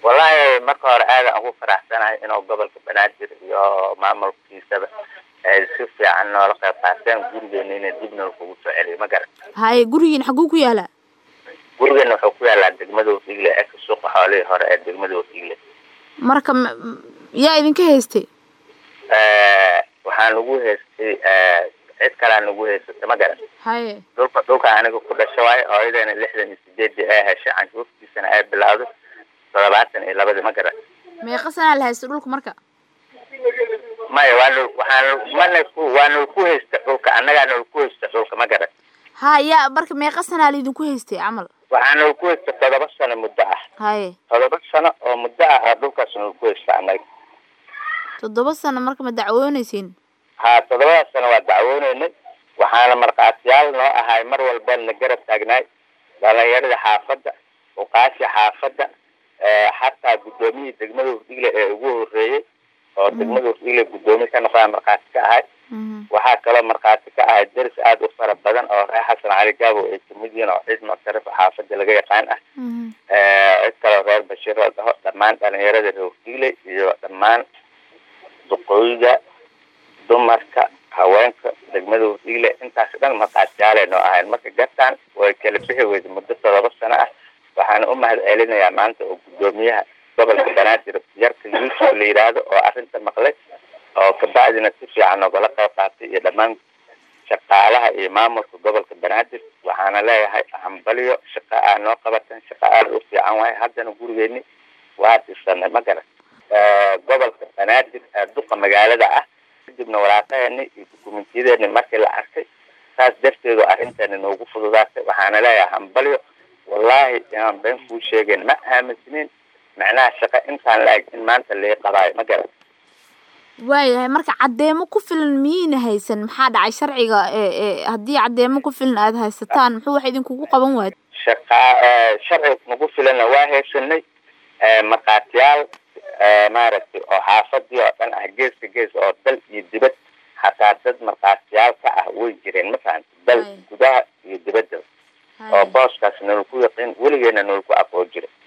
wallahi marka hore aadan ugu faraxsanahay inuu gobolka banaadir iyo maamulkiisaba ay si fiican noola qayb qaateen gurigeena inay dib nool kugu soo celiyo ma garan haye gurigiin xaguu ku yaalaa gurigeena wuxuu ku yaalaa degmada wafiigle ee ka suuqa xoolihii hore ee degmada wafiigle marka m- m- yaa idinka haystay waxaa nagu haystay cid kalaa nagu haysatay ma garan haye dhulka dhulka aniga ku dhasho waayo hooyadeena lixdan iyo sideedii ay heshay canshuurtiisana ay bilowday toddobaatan iyo labadii ma garan meeqa sanaa la haystay dhulka marka maya waa nol waxaan mana ku waa nol ku haysta dhulka annagaa nol ku haysta dhulka ma garan ha yaa marka meeqa sanaa laydinku haystay camal waxaa nol ku haysta toddoba sano muddo ah haye toddoba sano oo muddo ah aa dhulkaas nol ku haysta annaga toddoba sano marka ma dacwoonaysiin haa toddobadaas sano waa dacwooneynay waxaana markhaatiyaal noo ahay mar walba na garab taagnaay dhalinyarada xaafadda uqaashi xaafadda xataa guddoomiyihii degmada hurdigle ee ugu horeeyey oo degmada hurdigle guddoomiye ka noqdaa markhaati ka ahay waxaa kaloo markhaati ka ahay deris aada u fara badan oo reer xasan cali gaabo ay kamid yihiin oo cid muctarifa xaafadda laga yaqaan ah cid kaloo reer bashiir oo dhaho dhammaan dhalinyarada reer hurdigle iyo dhammaan duqooyiga dumarka haweenka degmada hurdigle intaas dhan markhaatiyaale noo ahayn marka gartaan way kala bixi weyday muddo todoba sano ah waxaana u mahad celinayaa maanta oo guddoomiyaha gobolka banaadir yarka yuusuf la yidhaahdo oo arrinta maqlay oo kabacdina si fiican nogala qayb qaatay iyo dhammaan shaqaalaha iyo maamulka gobolka banaadir waxaana leeyahay hambalyo shaqa aa noo qabatan shaqa aada u fiican waaye haddana gurigeeni waa dhisanay ma garan gobolka banaadir ee duqa magaalada ah kadibna waraaqaheeni iyo dukumentiyadeenni markii la arkay saas darteedu arrinteeni noogu fududaatay waxaana leeyahay hambalyo wallahi inaan been kuu sheegeen ma aaminsinin macnaha shaqo intaan la-eg in maanta lii qabaayo ma garan waayahay marka caddeemo ku filan miyayna haysan maxaa dhacay sharciga ee ee haddii caddeemo ku filan aada haysataan muxuu wax idinkugu qaban waayay shaqa sharciga nagu filanna waa haysanay markhaatiyaal maaragtay oo xaafadii oo dhan ah geeska gees oo dal iyo dibad xataa dad markhaatiyaal ka ah way jireen ma fahanta dal Hay. gudaha iyo dibadda oo booskaas nolol ku yaqiin weligeena nolol ku aqoon jira